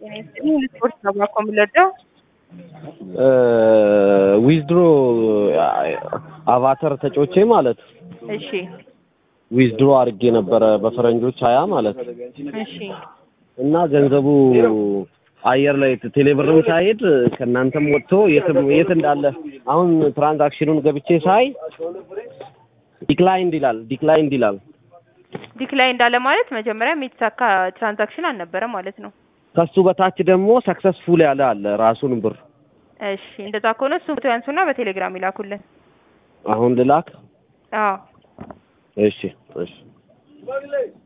ስፖርት ነው እኮ የምንወደው። ዊዝድሮ አቫተር ተጮቼ ማለት እሺ ዊዝድሮ አድርጌ ነበረ በፈረንጆች ሀያ ማለት እሺ እና ገንዘቡ አየር ላይ ቴሌብርም ሳይሄድ ከእናንተም ወጥቶ የትም የት እንዳለ አሁን ትራንዛክሽኑን ገብቼ ሳይ ዲክላይንድ ይላል ዲክላይንድ ይላል። ዲክላይ እንዳለ ማለት መጀመሪያ የተሳካ ትራንዛክሽን አልነበረ ማለት ነው። ከሱ በታች ደግሞ ሰክሰስፉል ያለ አለ ራሱን ብር እሺ እንደዛ ከሆነ እሱ ፎቶ ያንሱና በቴሌግራም ይላኩልን። አሁን ልላክ። አዎ እሺ እሺ